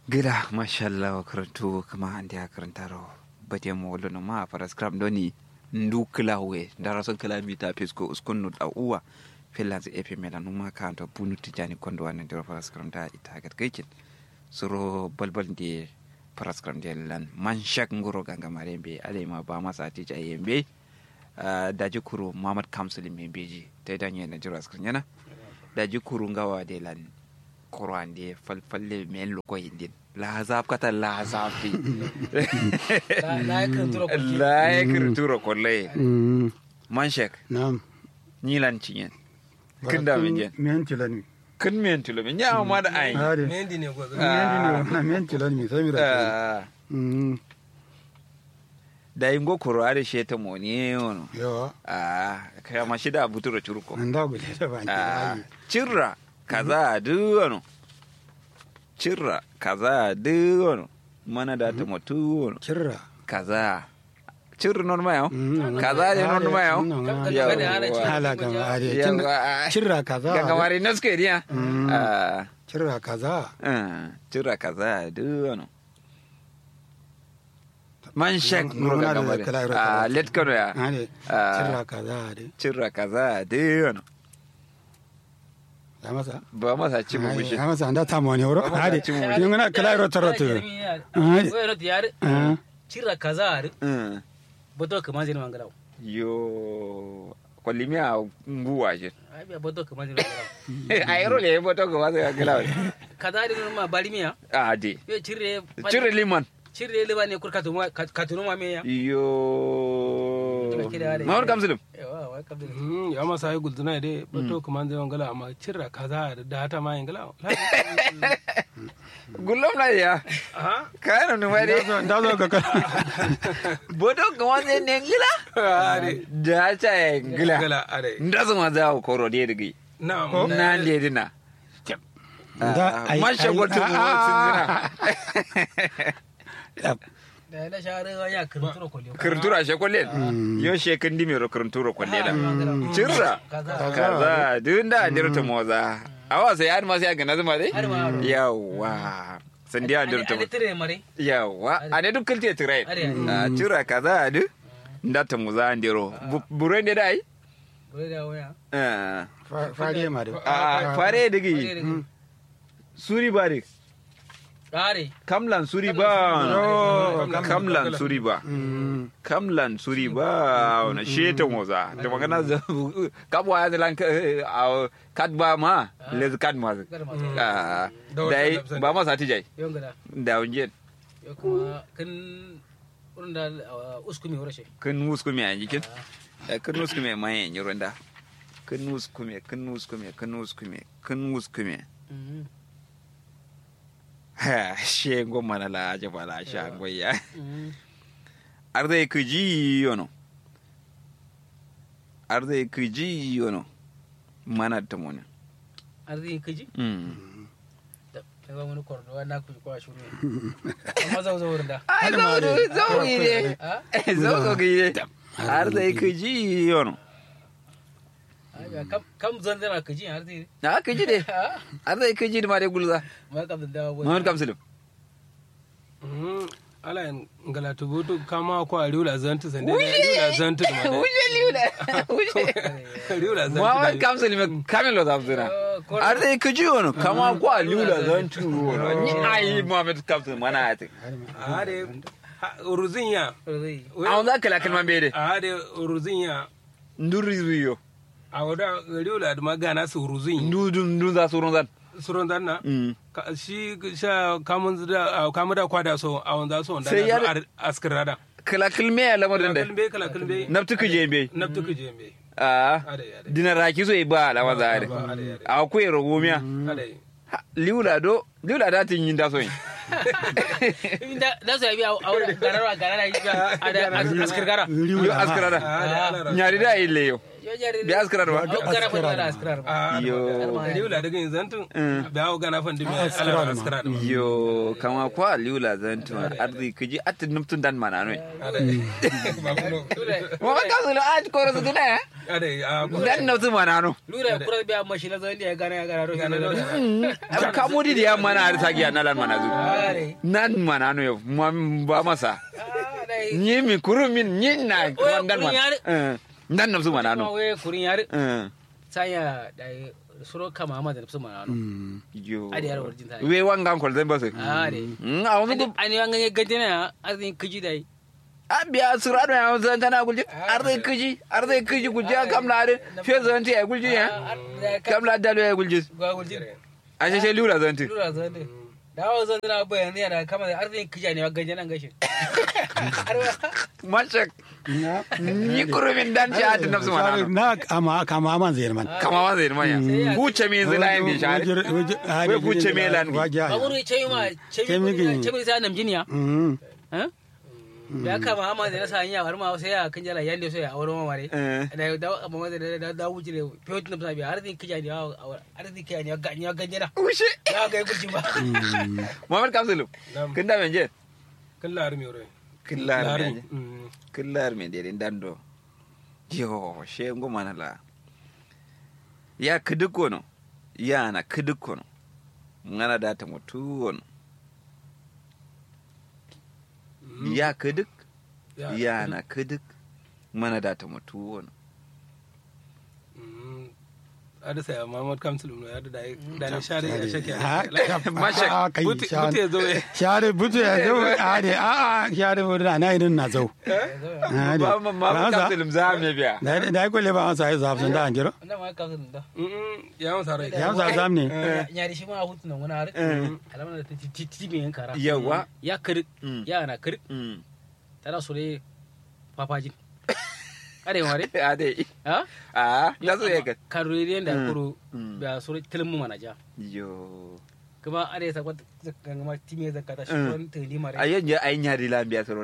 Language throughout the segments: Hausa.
gida mashallah wa karantu kama an da karantaro bade mo wolo no ma para scrum doni ndu klawe dara son kilamita pesko uskun no da uwa finlands epe mela no ma ka to bunu tijani kondo wan ndiro para scrum da ita gat kaikin suro balbal de para scrum de lan man shak ngoro ganga marembe ale ma ba masa tija yembe daji kuru mamad kamsul membeji ta danye na jira scrum yana daji kuru ngawa de lan kurwan de falfalle men loko yindin la zap kata la zafi la la ekrituro kolle man shek Naam. nyilan cinyen kin da min jen Men tilani. kin men tulo min ya ma da ai Hade. mendi ne gwazo Men dini na men tilani mi sai mi ra. Ah, Mm. da ingo kuro ade sheta moni ono Yo. ah kaya ma shida buturo churuko Nda gule da ban Ah, tilani. cirra kaza duwano cirra kaza duwano mana da ta mutu Kirra. kaza cirra non ma yau Mm, kaza ne non ma yau Ka- Yawwa. kada ana ci- Hala ga mare. Yawwa. Kirra kaza. ganga mari naske dia Mm. ah Kirra kaza. ah, cirra kaza duwano man shek No- ngoro no, ganga no, mari kala- kala- ah kala. let kono ya Hade. Ah. Kirra kaza hade. cirra kaza duwano Ya masa. ba masa ci mu bishi Ya masa anda ta moni woro. Ba ma Hade. ta ci mu Yin ngana kala ro taroto. Hade. Wai yar Ah. cira kaza ar Mm. boto kama zin mangalaw yo kollimia nguwa je ai biya boto kama zin mangalaw ayro le boto ko wasa gila kaza ar ma bari miya ah di yo cire cire liman cire le bane kur katuma katunu ma meya yo Tuna kira da- mawar kamsulum yawa wai kabdin Mm, ya masa yi gulzuna de bato kuma zai wangala amma cirra kaza da hata ma yin gala gullom na ya aha kayan nu mari Da zo ga kala. boto ko wasa ne ngila are da ta ya ngila gala are ndazo ma za ko ro de digi na na de dina Da ai. man shago tu mu sinzina da na share wa ya kirturo kolyo kirtura she kollen yo she kan dimero kirturo kolle da cirra kaza kaza duk da dirta moza awa sai har ma sai ga nazuma dai Har ma. yawa sandi a dirta ale tire mare yawa a ne duk kalte tirai Are. a cira kaza du da ta muza andiro buren da dai wai da waya Ah, Fare ma da. a fare digi suri ba dik are kamlan suri ba kamlan suri ba Mm. kamlan suri ba na sheta moza da magana za kabwa ya zalan a kadba ma lez kadma garma Ah, Da wata dai lafzan. ba masa tijai yon gada da unjen yo kuma kan wurin da uskumi horashe kun muskume a jikin kun muskume ma yin yi runda kun muskume kun muskume kun muskume kun muskume ha she goma na la je bala sha goya arde ku ji yono arde ku ji yono mana ta mona arziki kaji mm ta ba wani kwardo na ku kwa shuru amma zau zau wurin da ai zo zo ide a zo zo ide arde ku ji yono a kam kam zan zana kaji arziki na ku ji de arde ku ji ma de gulza ma kam da dawa Muhammad Kamsilim Mm, ala yin gala to boto kama ko a riula zantu sande riula zantu da made Wuje liuda. Wuje. riula zantu Muhammad da Kamsil me kamelo zamzina. Arde kuji wono kama kwa liuda zantu wono. Ni ai Muhammad Kamsil mana ati. are uruzin ya Awon za kala kalman bede. are uruzin ya Nduri zuyo. a wada riula da magana su uruzin Ndu ndu za surun zan. suron dan na Mm. Ka- shi sha kamun da kamun da kwada so a wanda so wanda Sai ya- na askirada Kala kalme ya lamarin da. kalbe kala kalbe Naftu kuje be. naftu kuje me Ah. ade ade Dina raki so ba la waza are. ade ade Akwai rogomiya. ade Liuda do liuda da tin yin da so yin. da da su yabi a wurin gararwa garara yi a da askar gara Yo askara da. ade ala Nyari da ille yo. yo jare bi askara do au gara fa da askrar ba a Yo. riwla daga yin zantun da gana fan dimi askara ala ma. askara da yo kama kwa liula zantu ardi kiji at nuptun dan mana no ba kuno mo ka su lo aj koro su dina ade a dan nuptun mana no lura kura biya mashi la zan ya gana ya gana ro gana da ka mudi da mana har tagi na lan mana zu are nan mana no yo ma ba masa ah dai ni mi kuru min ni na Oye, dan kurun mana yare. Eh, dan nuptun mana ma no we kurin yar Eh, saya dai suro kama ma da nufsu mana no yo Adi yar warjin ta. we wangan kol zan basu are Mm, a wani gu- ani wanga gajena azin kiji dai a biya surado ya zan tana gulji arde kiji arde kiji gulji kam la are fe zan ti ay gulji ya kam la dalo ya gulji ga gulji a she lura zan ti lura zan dai dawo zan na bayan yana kama da arzin kiji ne gajena gashin mashak na ni kurumin dan ci ati nafsu mana no na kama kama man zai man kama ma zai manya buce me zai layin bi share Wai buce me lan bi. baburu ce ma ce mi Chemi- ce mi sai nam jiniya Mm. eh ya kama amma da nasa hanya har ma sai ya kan jala yande sai ya aure ma mare Eh. da da amma da da da wuce ne fiye da sabi arzin kiji ne arzin kiji ne ga ne gajena ushe ya ga gulji ba muhammad kamsulu Nam. kin da menje kan la armi ore killar la me armi Mm. killar me dai dando yo she ngoma na la ya kiduko no ya na kiduko no ngana data mutu wono ya kiduk Ya. ya na kiduk mana data mutu wono Mm. ada saya Muhammad Kamsul no ada dai da ne share ya shake Ha, Mashak, a kai buti share- buti zo eh share butu ya zo a de a a share butu na irin na zo a de ba ma ma Ransa, kapsulum za me biya da da ko le ba an sai zaf sun da an jiro wannan ma ka san da Mm, ya mun sarai ya sa zam ne nyari shi ma hutu nan wani har alamar da ta ti ti me yankara yawa ya kir Mm. ya na kir mm tana so ne papajin are mare a dai ha a da so ya ga karuriyan da Mm. kuro Mm. da so tilmu manaja yo kuma are sa kwata gangama time zakata shi Mm. kon tani mare a yanje ai nyari lambiya sorol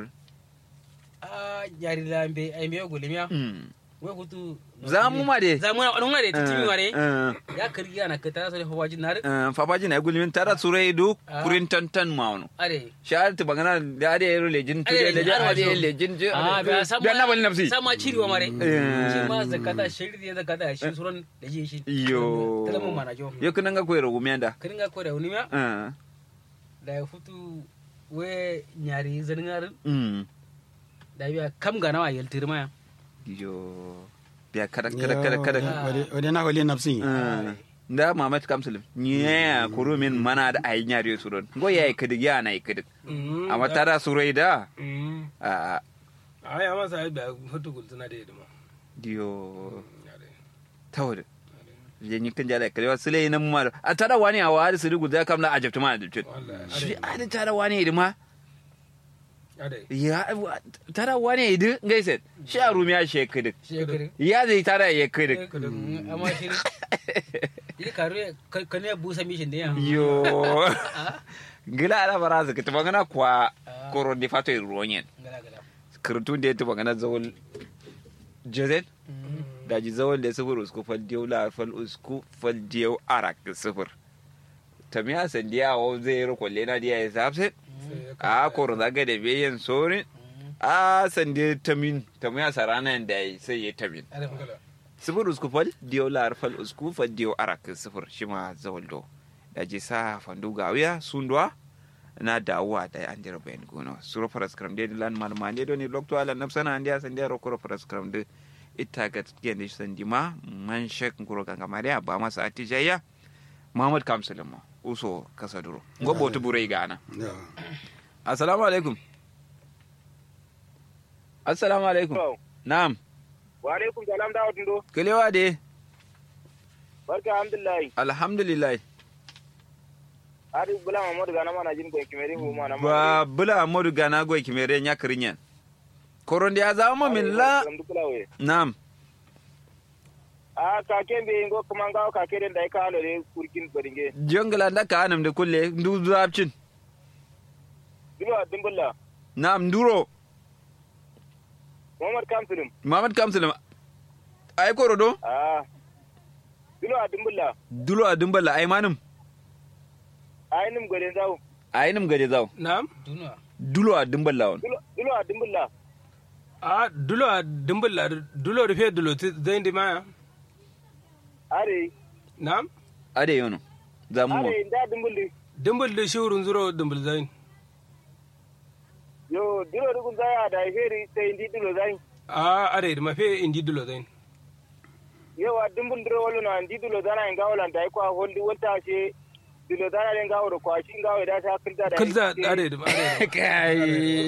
a nyari lambe ai me gulmiya mm we hutu za mu ma de za mu na wadon mare ti timi mare eh ya kir ya na ka tana so ne papajin nar eh fabaji na gulmin tara surai do Ah. kurin tantan mauno are shahar ta bangana da ade yero lejin tu Ade, da da har ade wajo. lejin je a ba sama da na bali nafsi sama ciri wa mare Eh. shi ma zakata shiri da zakata shi suran da ji shi yo tilmu manajo yo kunan ga koyro gumiyanda kiringa ko da unimya eh da ya futu we nyari zaningar mm da biya kam ga nawa yaltir maya yo biya kada kada kada kada wade na wale nafsi Eh, da mamat kamsul nya kurumin mana da ayi nyari suron go yayi kidig ya na kidig Mm, amma tara surai da Mm. a a ya masa ai ba hutu gultuna da yadda dio Ya dai. tawde je ni kan jala kare wasu lai nan ma a tara wani a wari su rugu da kam na ajabta ma ajabta Wallahi, shi are. a da tara wani idima Ya dai. ya tara wani idi gaise shi a rumiya shi kidik shekari ya zai tara ya kidik amma shi yi karu ka ne busa mishin da ya yo gila ala bara su kita bangana kwa koro di fato i ruonyen gala gala kirtun da ya tuba gana zawol jazet da ji zawol da sifir usku fal diyau la fal usku fal diyau arak sifir tamiya sandiya wa zai yi kwalle na diya ya sabse Sai ya a koro zaga da bayan sorin a sande tamin tamiya sarana da ya sai ya tamin kala. sifir usku fal diyau la fal usku fal diyau arak sifir shi ma zawol do da ji sa fandu gawiya sundwa na dawowa da an jira bayan gono suro faras kram de lan mal ma de doni lokto ala nafsana andi asan de ro koro faras kram de ita ga gende sandima man shek ngoro ganga maria ba masa atijaya muhammad kamsulama uso kasa duro gobo to burai gana assalamu alaikum assalamu alaikum na'am wa alaikum salam da wadun do kelewa de barka alhamdulillah alhamdulillah ari bula mamadu gana mana jin ko kimeri hu mana ba bula modu gana goy kimere nya kirinyen koronde ya zama min la na'am a ka kembe ngo kuma nga ka keden dai ka lo de kurkin baringe jongla da ka anam de kulle ndu zapcin duba dumbulla na'am nduro muhammad kamsulum Muhammad Kamsul ai korodo Ah. Dulo a dumbulla. dulo a dumbala ai manum Ai nim gwarin zawo. ai nim gade zaw na'am duniya dulo a dumbala on Dulo dulo a dumbulla. a dulo a dimbilla dulo rufe dulo ti zai di maya Are. na'am ade yono zamu mo Are inda dumbulli. dimbul da shi wurin zuro dimbul zai Yo dulo dugun zaya da feri sai indi dulo zai. a are da mafe indi dulo zai Yo a dumbul duro wala na indi dulo zana inga wala da ko holdi wata she dulo zana den gawo da kwashi gawo da ta kilza da. kulza are da are da kai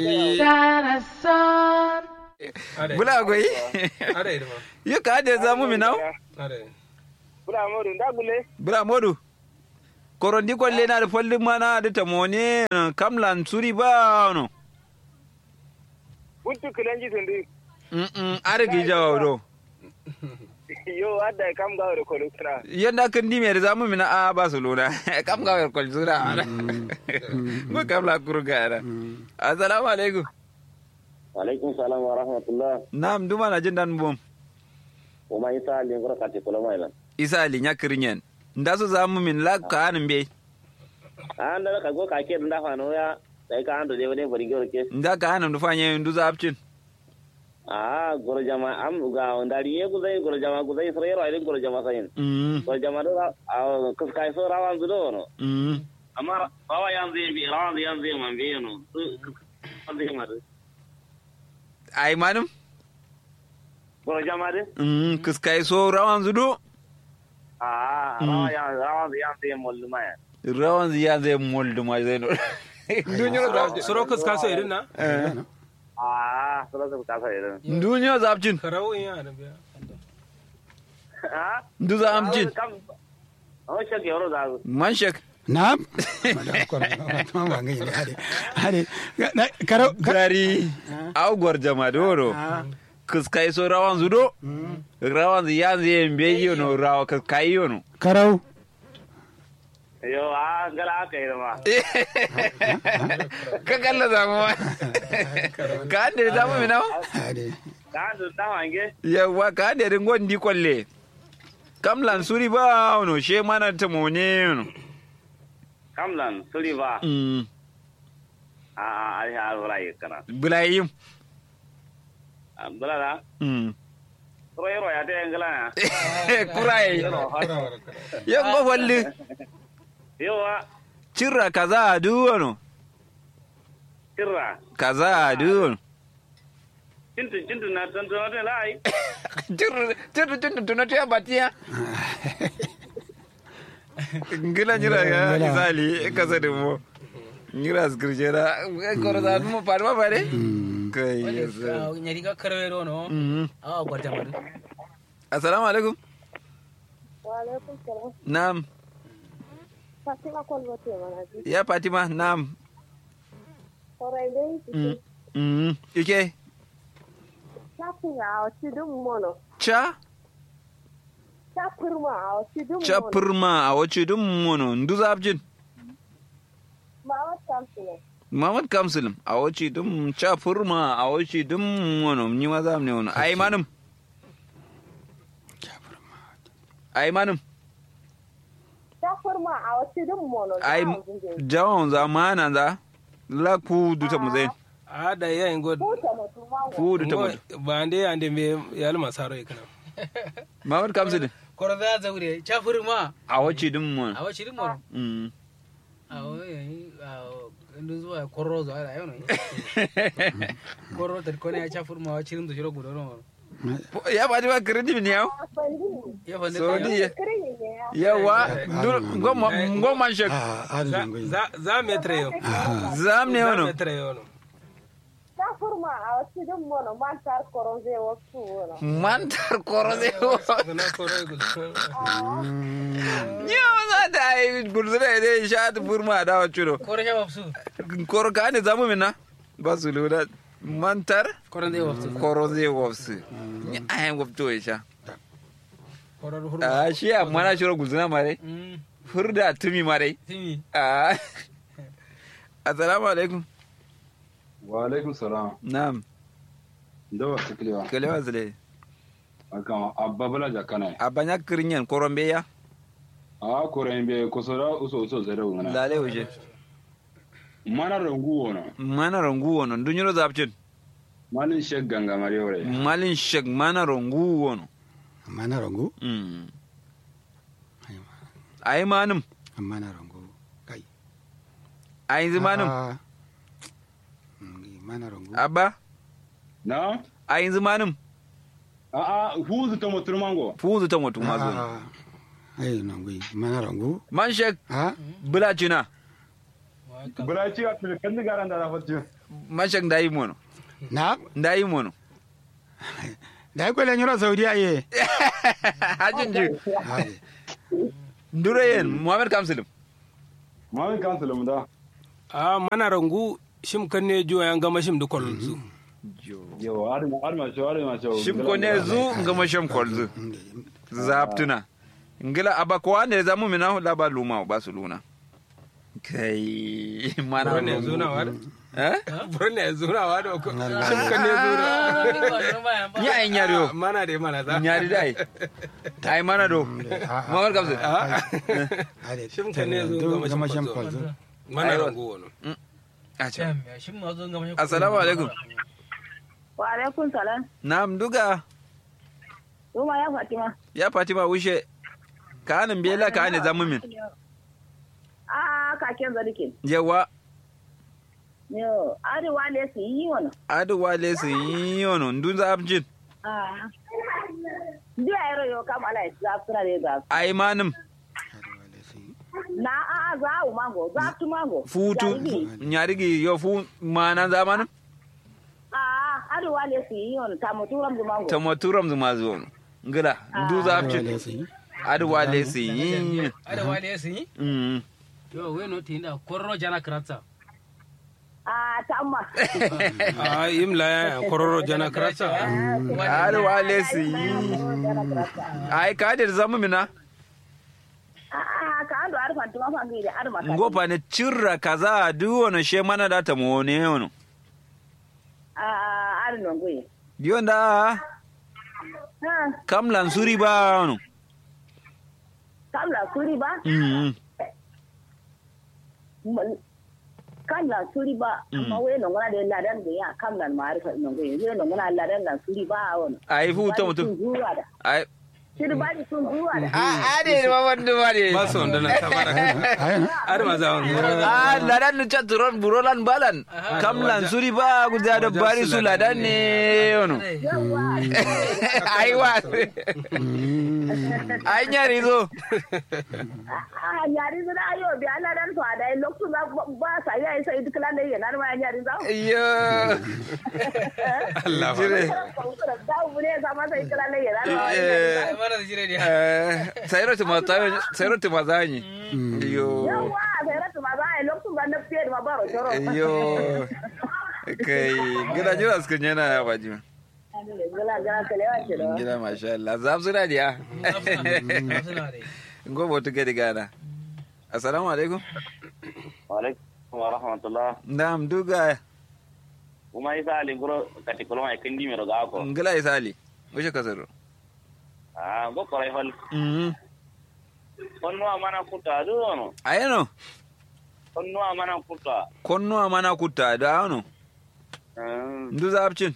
are bula goyi are da ma yo ka ade zamu mi naw are Bula modu nda gule. bula modu korondi kolle na da follin mana da tamone kamlan suri ba no Buntu kilanji tundi. mm mm are gi jawo do Yo adda kam gawo da kolo kana. yanda kan di me da zamu mi na a barcelona kam ga kol sura mo kamla kurga da assalamu alaikum alaikum salam wa rahmatullah nam duma na jin dan bom o ma isa ali ngoro kati kolo mai lan isa ali nya kirinyen nda su zamu min la ka anin be an da ka go ka ke nda fa no ya dai ka ando de wone bari goro ke nda ka anin du fanye ndu zapcin a goro jama am ga ndari ye guzai goro jama guzai sore ro ai goro jama sayin mm goro jama do a kus kai so rawan zudo no mm amma bawa yan zai bi rawan yan zai man bi no an zai mar ai manum goro jama de mm kuskai so rawan zudo a rawan yan rawan yan zai mollu ma ya rawan ziya zai moldu ma zai no dunyo zapcin suro kus kaso irin na a sura su ka sai irin dunyo zapcin karau in yana biya a ndu zapcin kam o shake yoro da man shek na ma ba ngai ne hade hade na- karo ka- gari au gwarjama doro kuskai so rawan zudo rawan ziya zai mbe yono rawa kuskai yono karau yo a gala aka yi ma ka kalla zamu ma ka ande zamu mi nawa hade ka ando ta wange yawa ka ande ringon di kwalle kam lan suri ba ono she mana ta mone ono kamlan suri ba mm a a ai ha wala yi kana bulayim bala da mm ro yoro ya te ngala ya kurai yango walli yo wa cirra kaza duwono kirra kaza duwono cintu cintu na ton ton de lai cirra cirra cirra tunatu ya batiya ngila nyira ya Ngila. isali kaza de mo nyira skrijera koro da mo parma pare kai yasa nyari ga karwero no mhm a gwarta madu assalamu alaikum Waalaikum salam. nam Fatima Kolbote manaji. ya fatima nam Orai dai mm mm ike chapin a tidum mono. cha Chapirma a tidum cha mono. purma a wace dum mono ndu zabjin Ma wa champion. Muhammad Kamsul a wace dum cha purma a wace dum mono ni ma zam ne wono ai manum ai manum Chapirma a tidum mono. ai jawon zamana za la ku duta mu zai a da yayin god Kuta mutum ma ku duta mu ba ande ande me yal masaro ikana Muhammad Kamsul koro za zaure chafur ma a wace dum mono a wace rimor mm a wani a ndu zuwa korro zo ala yono korro tar kone ya chafur ma wace rim do shiro gudo no ya ba ba credit ne yau ya fa so ne di yawa ngoma ngoma shek ah hade za ngai za- za metre yo zam ne za wono metre yo no Chapirma a tidum mono. Man tar koronze wasu wono. mantar korode na koro gudu Nyawa za ta yi gurzura ne sha ta furma da wa ciro. koro ya wafsu Koro ka ne zamu mina? Ba su lura mantar koro zai wafsu koro zai wafsu. Ni a yan wafto ya sha. koro hurma A shi a mana shiro guzuna mare. mm Furda tumi mare. timi A Assalamu alaikum. wa alaikum salam Na'am. da wa tuklewa Kalewa zule. aka abba bala jakana abanya kirinyen korombe ya a koren be kusura uso uso zare wona lale uje mana rangu wona mana rongu wono dunyiro zapcin malin shek ganga mariore malin shek mana rongu wono amma na rango mm ai manum amma na rango kai ai zimanum Ah. Mm, mana rango abba na ai zimanum a a huzu ta mutur mango fuzu ta mutu mazo Ah. ai rango mana rango man shek ha bulacina bula ci a kan da garan da rafati man shek ndayi mono na ndayi mono da ya kwele nyoro saudiya ye hajin ji Ai. ndure yen muhammad kamsilim mamin kansulum da a mana rangu shim kan ne jo yan gama shim dukkan su yo arma arma cho arma cho shim ko ne zu ngama sham kolzu zaptuna ngila aba ko ande zamu mina la ba luma ba su luna kai mana Bro ne zuna wa da eh bro ne zuna wa da ko shim kan ne zuna nya ai nyariyo mana da mana za nyari dai tai mana do muhammad kamsil Ai, Shim kan ne zo do gama gama shim sham kwalzo. kwalzo mana Aiwa. rangu wono acha shin ma zo gama assalamu alaikum Wa alaikum salam. na'am duga Ruma ya Fatima. ya fatima wushe ka anan bela ka ane zamu min Ah, kaken zarikin. yawa Yo, arewa ne su yi wani. adu wale su yi yono ndun zapjin Ah. Ndi a yaro yo kam ala za su na da za. ai manum Na a a za u mango, za tu mango. futu nyarigi yo fu mana zamanin Ah, arewa ne su yi wani ta muturam zu mango. tamaturam zuma zuwa ngila ndu zapcin Wale su yi. adu wale su yi ada wale sun yi Mm. yo we no tinda korro jana kratsa Ah, ta amma. a imla ya kororo jana krasa adu wale su yi ai ka da zamu mina Ah, ka ando arfan tuma fangi da arma ka. ngopa ne cirra kaza du wono she mana da ta mone yono Ah, arin nongoye. yonda Ha, kam lansuri ba wono kam la suri ba? Mm. kam la suri ba amma we no ngana de ladan de ya kam la maarifa no ngoye we no ngana ladan la suri ba won ai fu ta mutum ai siri ba di sun zuwa da a ade ma wanda ba ne ba su wanda na tabara Ai, har ma za mu a ladan ni chaturon burolan balan kam lansuri ba guda da bari su ladan ne yono ai wa ai nyari zo a nyari zira ayo bi ala dan so ada loktu ba ba sa ya isa idu kala ne yana ma nyari za iyo Allah fa jire da bu ne sa ma sai kala ne yana ma Eh, mana da jire dia eh, sayro ti matayo sayro ti mazanyi iyo yawa sai ratu ma za a loktu ba na fiye ma baro choro iyo kai gida jira suka yana ya baji gala gala kale wa ce da gida masha Allah zab suna diya suna dai gobe tu gadi gana assalamu alaikum alaikum wa rahmatullah ndam duga kuma isa ali guro kati koloma e kindi mero ga ko ngila isali wuce kasaro ah go koray hol mhm onno amana kuta do no ayano onno amana kuta konno amana kutta da ano ndu zabcin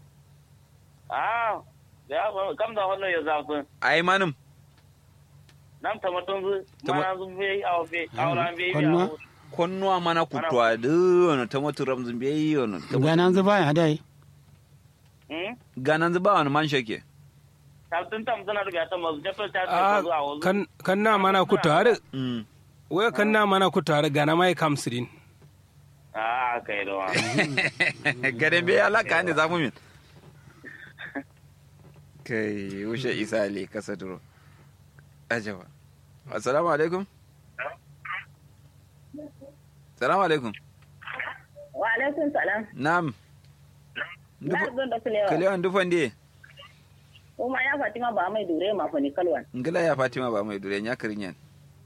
ah ya ba kam da hollo ya zafu ai manum nam tamatun zu Tama- mana zu be aw be awran be Konno? konno amana kutta da ano tamatu ramzun be yono ganan zuba ya dai hmm ganan zuba wani man shake tabtun tam zana rubiya ta mazu jato ta a ta zuwa wazu kan kan na mana ku tare mm wai kan na mana ku tare gana mai kamsirin ah kai do gaden be alaka ne zamu min kai wuce isali kasa duro ajawa assalamu alaikum assalamu alaikum wa alaikum salam nam na don da kulewa kalewan dufan de kuma ya fatima ba mai dure ma fa ni kalwan ngila ya fatima ba mai dure nya kirinyan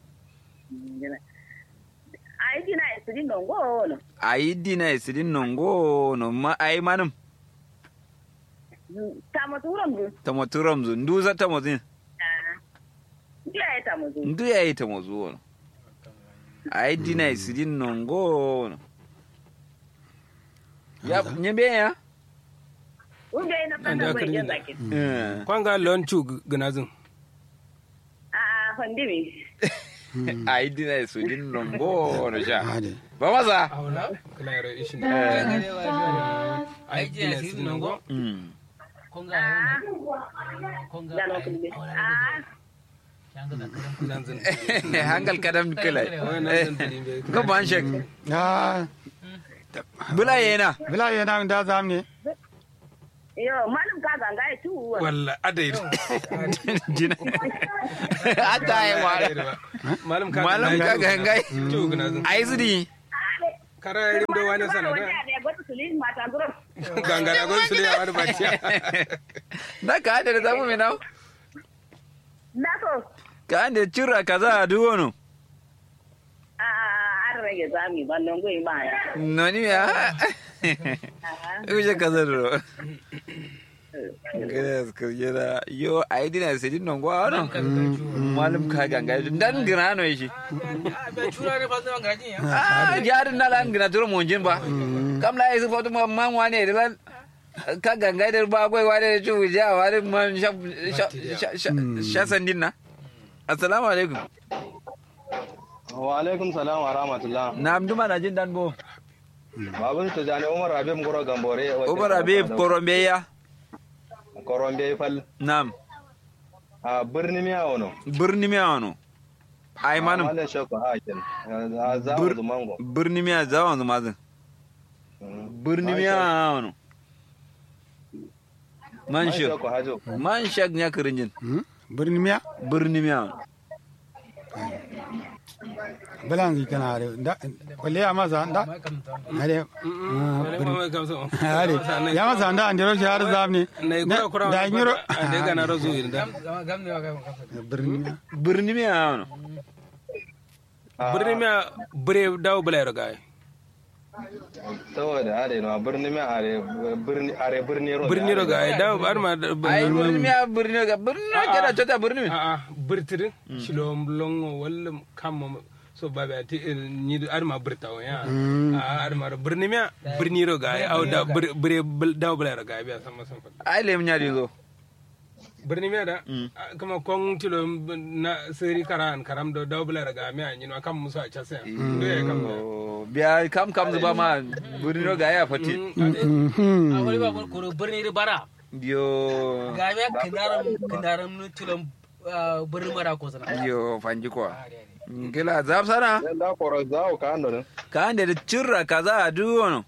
ai dina isiri non go no ayi dina isidin nongo no ma ayi manum Tamo turam du. tamo turam zu ndu za tamo zin Dia ya tamo du. ndu ya yi tamo zu wono ai dina isidin nongo wono ya nyembe ya Ube na Anda fanda bai kiri jan da. zaki. Eh. kwanga lonchu gnazin A fandimi. ai dina isidin nongo wono sha ade ba masa awla kala yaro ishin ai je gina sirri su nongo nango Mm. konga yau konga Gano kulbe. Ah, yanga da karam nan zin hangal kadam kala wai nan zin tilin bai ko ban shek ah bula yana bila yana da zamne yo malum ka ganga ya tu. walla adai jina ata ai wa malam ka malam ka ga ngai chu gnazin ai zidi kara rim do wani sana da Ya gwada su lin mata gurin. ganga da gon sule wani baciya na ka hada da zamu mai nawo Na so. ka hada cira kaza a duk wani A an rage zami ban nan goyi ma ya. noni ya uje kaza ro Gracias, kujera. Yo, ai dina sai non gwa no. Malum ka ganga dan gina no shi. ba chura ne fa zan garajin ya Ah, jarin na lan gina turo monjin ba. Kam la isu foto ma man wane da lan ka ganga da ba goi wane da chu ja wane man sha sha sha sha sandin na. Assalamu alaikum. wa alaikum salam wa rahmatullah Na amduma na jin dan bo. babu to jani umar abim goro gambore Umar Habib Korombe ya. korombe fal Nam. a birni miya wono Birni miya wano. Ai manum. wala shako hakin a za Bir- mu mango Birni miya zawon zumazin. Birni miya wano. Man shek. shako hajo Man shek nya kirinjin. birni miya Birni miya wano. bilan gi kana are da kwalle ya masa da ma kamta ade mai kamsa ade ya masa da an dero shi har zamne na gura kura da nyiro da gana razu inda gam gam ne wa gam kamta birni miya Birni miya wano. birni miya bire dawo bala yaro gai saboda are no birni miya are birni are birni ro birni ro gai dawo ar ma Ai birni miya birni ga birni na kira chota birni miya. a a birtirin shilom longo walla kammo so babe ati ni ar ma birta wa ya a ar ma birni miya birni ro gai au da bire dawo bala yaro gai biya sama sama Ai lem nya di zo. birni miya da kama kong tilo na seri karan karam do dawo bala yaro gai miya ni no kam muso a chase do ya kam Oh, Biya kam kam zuba ma birni no ga ya fati. a wani ba ko birni ri bara Yo. ga me kinaram kinaram nu tulum birni mara ko sana Yo fanji kwa. Gila zab sana. da koro za ka ando ne Ka ande da cirra kaza a duk wano.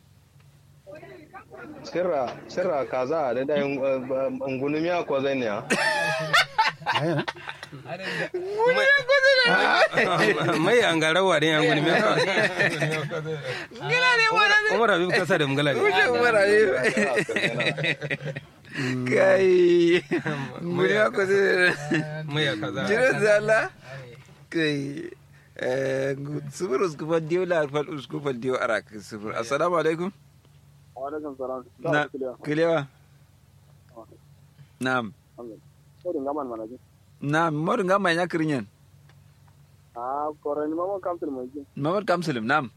sirra sirra kaza da da ngunu miya ko zai ne ya mai an gara wa den yan guni Gila ne wani. umar habib kasa da mugala ne Wuce mara ne. Kai. Muri ma ko zai. mai ya kaza Jiran zala. Kai. Sufur uskufan diyo la alfal uskufan diyo arak sufur. Assalamu alaikum. wa alaikum salam Na kilewa. Naam. ko dinga man manaji Naam, modu ngamba nya kirinyen. a kore ni mamo kamtul mo ji Mamad Kamsulim, naam.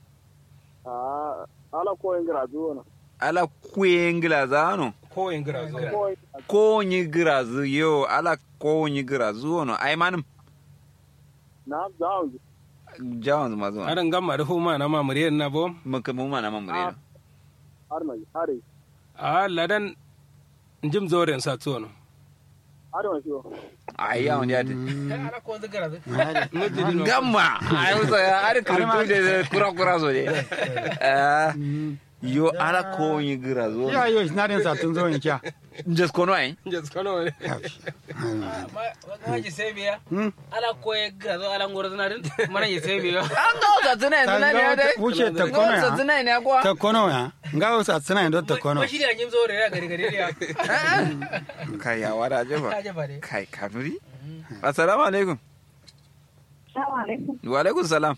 a ala ko en gra duwo Ala kwengila zano. ko in gira zuwa ko Ko nyi girazu yo, ala ko nyi girazu wono. Ai manum. na zawo Jawon zuma zuwa. aran gamma da huma na mamuriyar na bom Maka mu mana mamure. har mai hari a ladan jim zoren sa tsono har mai shi Ai yawon ya ta. ana ko zan gara Gamma. Ai musa ya ari kirtu da kura kura so ne. Ah, Yo ala ko nyi girazu. ya yo na den sa tun zo in kya Just kono ai. jas kano ne ma ji sai biya ala ko ya gara ala ngoro na din mana ji sai biya An ga wata tuna yanzu na ne dai. wuce ta Ga kono wata ya tuna ne kuwa. ta kono ya nga wasa tsina ndo ta kono ko shi da jim zo da gari gari ya Kai ya wada je ba. ka je bare Kai kanuri. Assalamu alaikum. Assalamu alaikum. Wa alaikum salam.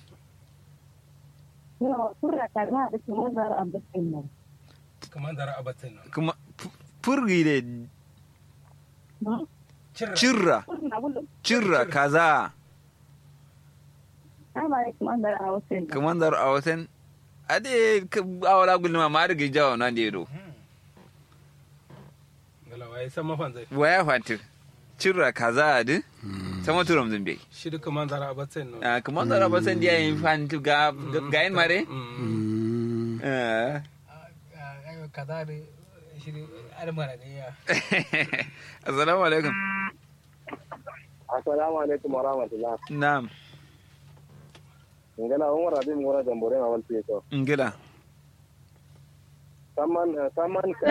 Yo, sura kaza da kuma zara abin nan. kamar da abatin nan Kuma furgi de cirra cirra kaza kamandar a watan ade awala gulma ma da gijawa nan da do gala wai san mafan zai waya fatir cirra kaza adi sama turam zumbe shi duka man zara a batsen no Ah, kamandar a watan dia yin fanti ga ga yin mare Mm. Ah. ayo kaza da shi almara ne ya assalamu alaikum assalamu alaikum wa rahmatullah na'am ngala umar abin ngora jambore ma wal to ngila saman saman ka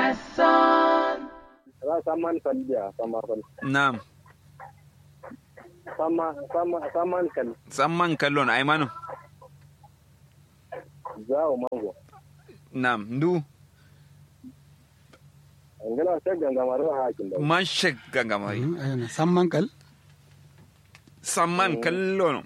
ra saman kan dia sama kan na'am sama sama saman kan samman kallon aimanu zao mango na'am ndu ngala sai ganga maro hakin da man shek gangamari Mm, ayana samman kal samman kallon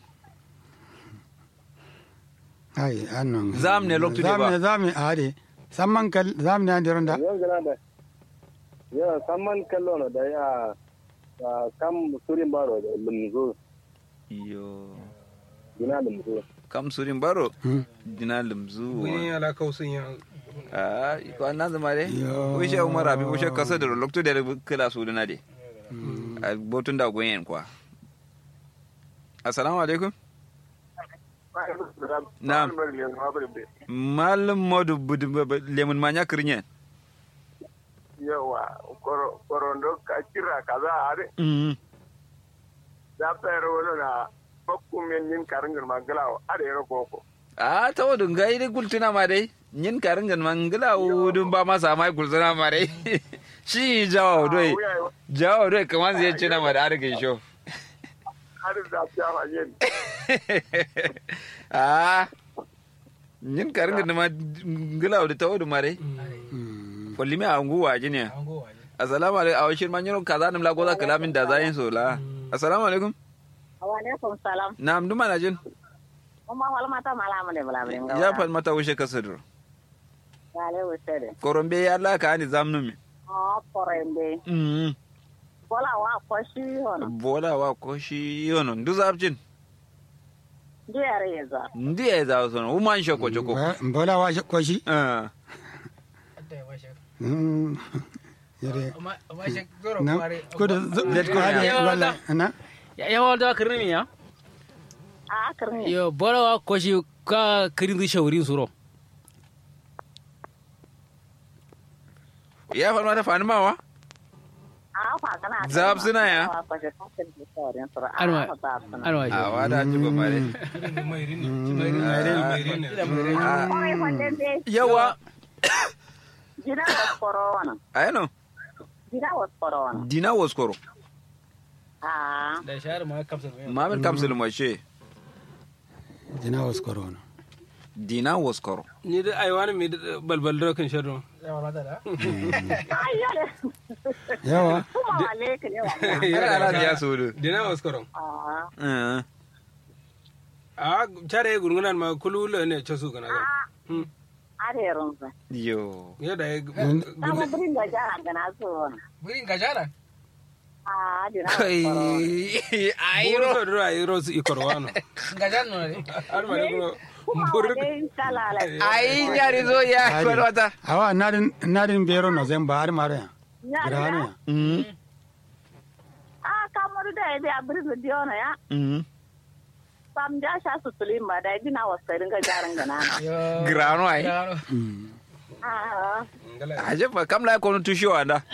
ai annon Zam ne loktu de ba. zam ne zam ne ade samman kal zam ne ande ronda yan gala da ya saman kallo no da ya ah, kam surin baro da lumzo yo gina lumzo kam surin baro Mm. dina limzu wani ala kausun ya ah ko an nazama de Yo. wishe umar abi wishe kasa da lokto da kila su dina de a botun da goyen kwa assalamu alaikum Na'am. malam modu budu lemun manya kirnyen yawa korondo ka kira kaza are mm da pero wala na bakkum men yin karingin magalawo are ro koko a ta wadun ga ide gultuna ma dai yin karin gan mangala wudun ba masa mai gultuna ma dai shi jawo doi jawo doi kaman zai ci na ma da arke sho har da fiya ma yin a yin karin gan ma ngala wudun ta wadun ma dai kulli mi a nguwa jini an gowa ne assalamu alaikum a washin man yaro kaza nim la goza kalamin da zayin so la assalamu alaikum Alaikum salam. na'am duma na jin Umma wal mata malamu ne bala brin ga. ya fal mata wushe kasadur Gale wusede. korombe ya la ka ni zamnu mi Oh, porembe. mm Bola wa koshi hono. bola wa ko shi yono ndu zabjin Diyare yeza. ndi ya za so woman shoko choko Ba- mbola wa ko shi ah adda ya washe Mm. yare amma washe goro na kware ko da Let go, ade yeah. wala na ya yawa da kirni ya A karni. yo bora ko shi ka kirin di shaurin suro ya fal mata fani mawa A fa kana. Zab suna ya? Ko shi ka kirin di saurin sura. Anwa. A zab suna. an washe a wada ji ba mare mai rini mai rini Oi wonde be. yawa Jira was corona. ayano Jira was corona. dina waskoro Ah. da shahar ma kamsa ne mamin kamsul mashe jina was corona dina waskoro ni da ai wani mai balbal da kan shadon yawa mata da Ai yale. yawa Kuma wale ka ne wa. kada ala ya sudu dina waskaron Ah. ah a tare gurgunan ma kulula ne ce su gana ga Hmm. Are runza. yo yadda ya Sama brin ga jara gana so hono. burin gajara Ah, jira was kai corona. ayro buru da ai ros ikorwano gajara no ne har ma ne kuma Kuma buru wale kalala. ai nyari zo ya Ade. kwalwata awa nadin nadin bero no zamba har mare ya Ya grano ya. ya mm Ah, kamaru da ya biya birnin diona ya. mm Sam ja sha su tulin ba da gina wasu ringa jarin gana. yo grano ai Grano. Mm. Ah, aje fa kam la kono tusho anda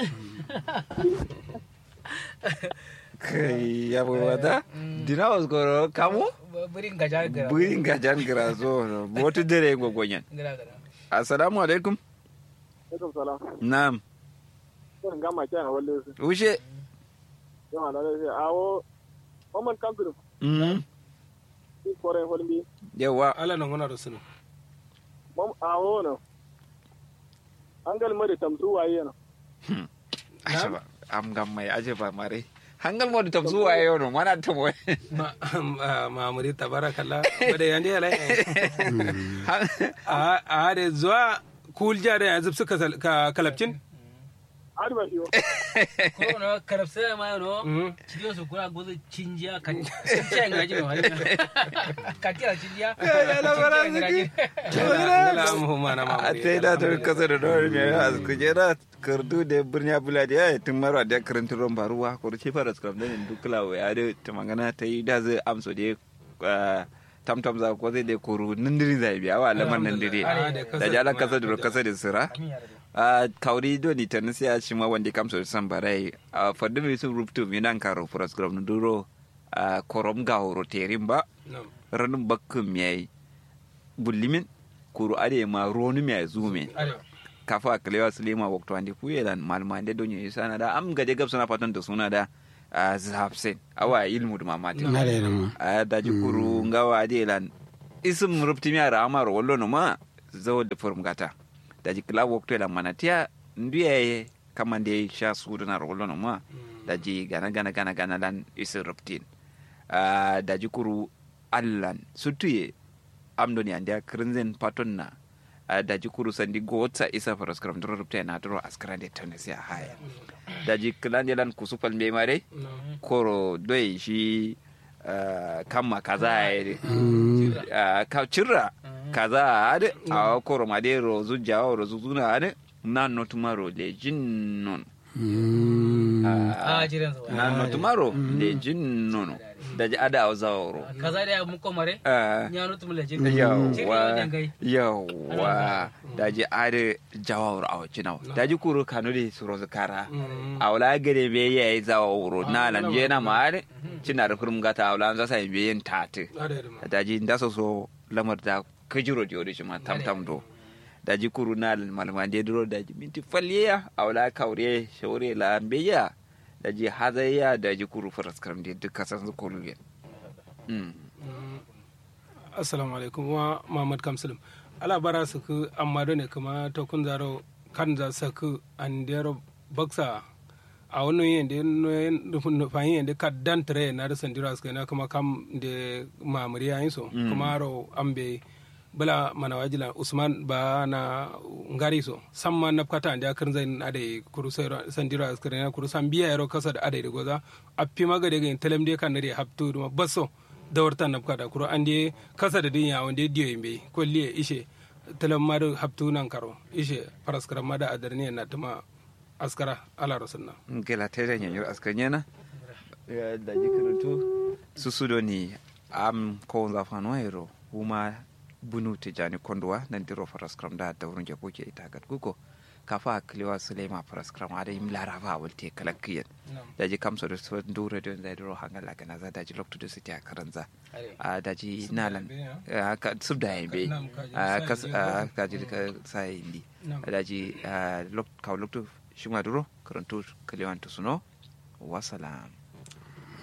kai ya bo wata dina waskoro kamu burin gajara gara burin gajan grazo botu dere gogonyen gara gara assalamu alaikum alaikum salam na'am ko ngama kyan walle su ushe yawa da sai awo Oman kantur mm ki kore holmi yawa ala nan gona da sunu mom awo no angal mari tamsu waye no aje ba am gam mai aje ba mare hangal mo tam zuwa yau no mana ta mo ma ma muri tabarakallah bada yande ala a a da zuwa kul jare yanzu suka ka kalabcin har ba yo ko no karabsa ma no Mhm. cidio su kura gozo cinjiya kan cinjiya ngaji no hari katira cinjiya Ngala am huma na a mamuri. ta yi da ta kasa da dawar mai a kujera kardu da birni abula da ya yi tun marwa da karanta ruwan baruwa ko ce fara scrum da ne duk lawa ya da ta magana ta yi da zai amso da ya tamtam za ko zai da koro nindiri zai biya wa lamar nindiri Ah, da kasa da jala kuma kasa ya da tuja. kasa da sira a kauri do ni tan sai a shi ma wanda kamso da san barai a fadin mai sun rubutu mi nan karo fara scrum na duro a korom ga horo terin ba Nam. ranin bakkin mai bullimin kuru ade ma ronu mai zume Are. kafa kalewa sulema wakto andi kuyelan malma ande donyo isana da am gaje gab suna fatan da suna da a zafsen awa ilmu da mamati na da ma a da ji kuru ngawa ade lan isim rupti mi ara amar wallo no ma zawo da forum gata da ji kala wakto lan manatia ndiye kamande sha su da na wallo no ma da ji gana gana gana gana lan isim ruptin a da ji kuru allan sutuye amdoni ande krinzen paton na a daji kuru sandi gotsa isa faras kram dro rupta na dro askrande tunisia haya daji klande lan kusupal me mare koro doi shi ah, kamma kaza ya uh, ka cirra kaza ade a koro made ro zujja ro zuzuna ade nan no tomorrow le jinnon a jiran sa nan no tomorrow le jinnon daji ada awzawro kaza da mu komare ah nyanu tum le jin yawwa yawwa daji ade jawawro awa cinaw daji kuro kanudi surozu kara awla gede be yayi zawawro nalan jena ma ade cinar kurum gata awla za sai be yin tate Are ma. daji ndaso so lamar da kajiro jori shi ma tam tam do daji kuru nalan malama de duro daji minti falliya awla kawre shawre la beya daji hazayya daji kuru faras karam de dukkan san su kulu mm assalamu alaikum wa mamad kamsalim ala bara su ku amma ne kuma to kun zaro kan za su ku an dero baksa a wani yin da nufayin yin da ka dan tare na da sandira su na kuma kam da mamuri yayin so kuma ro an be bala mana wajila usman ba na ngari so samma na kata da kan zai ade kuru sandira su na kuru san biya yaro kasa da ade da goza a fi maga daga telem de kan da haptu da basso dawarta na kada kuro an de kasa da dunya wanda diyo yimbe kolliye ishe talam madu haptu nan karo ishe paraskara mada adarni na tuma askara ala rasulna gela tere nyanyo askanyena da jikirutu susudo ni am ko za fano ero uma bunu tijani kondwa nan diro faraskram da da wurin jako ke ita gat guko kafa kliwa sulema faraskram ada im larava walte kalakkiyen da ji kamso da su dure don da diro hangala kana za da ji lokto da su ta karanza a da ji nalan a ka subda yembe a kas a ka ji ka sai indi da ji lok ka lokto shima duro karantu kliwan to suno wasalam